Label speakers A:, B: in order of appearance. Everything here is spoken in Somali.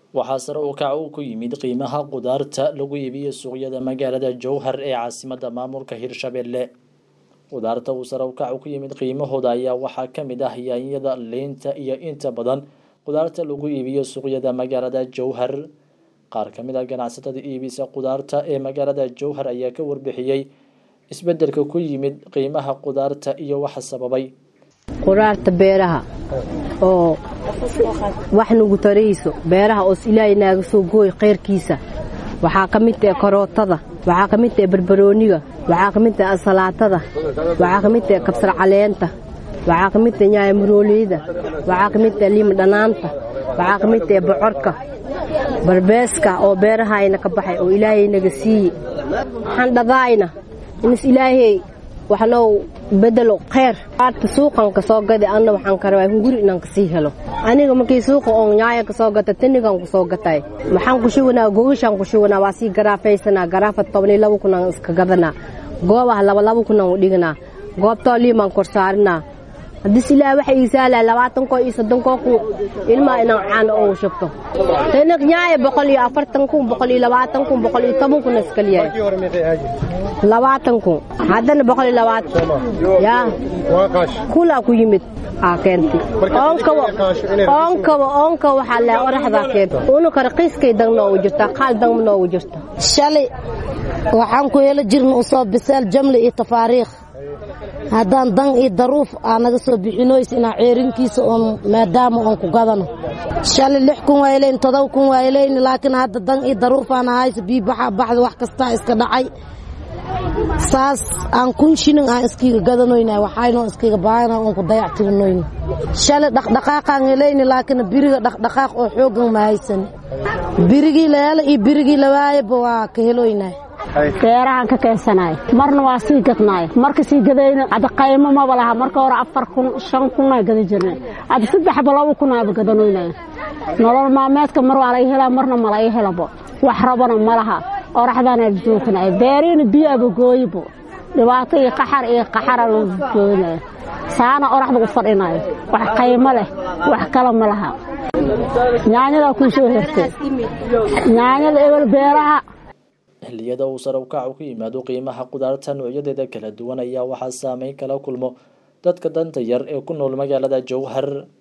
A: waxaa sare u kac uu ku yimid qiimaha qudaarta lagu iibiyo suuqyada magaalada jowhar ee caasimada maamulka hirshabelle qudaarta uu sare u kac ku yimid qiimahooda ayaa waxaa ka mid ah yaanyada liinta iyo inta badan qudaarta lagu iibiyo suuqyada magaalada jowhar qaar ka mid ah ganacsatada iibisa qudaarta ee magaalada jowhar ayaa ka warbixiyey isbedelka ku yimid qiimaha qudaarta iyo waxa sababay
B: qudaarta beeraha oo wax nagu tarayso beeraha oos ilaahay naaga soo gooy khayrkiisa waxaa ka mid tahe karootada waxaa ka mid tahe barbarooniga waxaa ka mid tahe ansalaatada waxaa ka mid tahe kabsar caleenta waxaa ka mid tahe nyaaya marooleyda waxaa ka mid tahe liima dhanaanta waxaa ka mid tahe bocorka barbeeska oo beerahayna ka baxay oo ilaahay naga siiye waxaan dhadaayna inis ilaahay waxnoo bedelo kheyr aarta suuqan ka soo gada anna waxaan ka rabaa hunguri inaan kasii helo aniga markii suuqa oon nyaaya ka soo gata tanigan ku soo gatay maxaan ku shubanaa gogashaan ku shubanaa waa sii garaafaysanaa garaafa toban iyo laba kunaan iska gadanaa goobaha laba laba kunaan u dhiganaa goobtoo liimaan kor saarinaa haddis ilaah waxa ii saalaa labaatankoo iyo soddonkoo kun ilmaa inaan caano oogu shubto tanak nyaaya boqol iyo afartan kun boqol iyo labaatan kun boqol iyo toban kun iskaliyahay labaatan kun haddana boqol iyo labaatan yaa kulaa ku yimid aa keentay oonkaba oonkaba oonka waxaa leha oraxdaa keentay unaka raqiiskay dang noogu jirtaa qaal dang noogu jirta
C: shalay waxaan ku helo jirna usoo bisaal jamle iyo tafaariikh haddaan dan iyo daruuf aa naga soo bixinoys inaa ceerinkiisa oon maadaama oon ku gadano shalay lix kun waayleyn todoba kun waayleyn laakiin hadda dan iyo daruufaana hayso bii baxaa baxda wax kastaa iska dhacay saas aan kun shilin aan iskiga gadanoyna waxaynoo iskiga baahana oon ku dayactirinoyna shalay dhaqdhaqaaqaan helayni laakiin biriga dhaqdhaqaaq oo xoogan ma haysan birigii layaala iyo birigii lawaayaba waa ka heloynaa
D: beerahaan ka keensanaay marna waa sii gadnaay marka sii gadayna hadda qaymo maba laha marka hore afar kun shan kunaa gada jirnay hadda saddexba laba kunaaba gadanoynaya nolol maalmeedka mar waa laga helaa marna ma laga helabo wax rabana ma laha oraxdaana joognaay beeriina biyo aba gooyibo dhibaato iyo qaxar iyo qaxara lagu joognaya saana oraxda u fadhinayo wax qaymo leh wax kale ma laha yaanyadaa kuu soo hertay yaanyada ebel beeraha
A: xilliyada uu sare u kacu ku yimaado qiimaha qudaarta noocyadeeda kala duwan ayaa waxaa saameyn kala kulmo dadka danta yar ee ku nool magaalada jowhar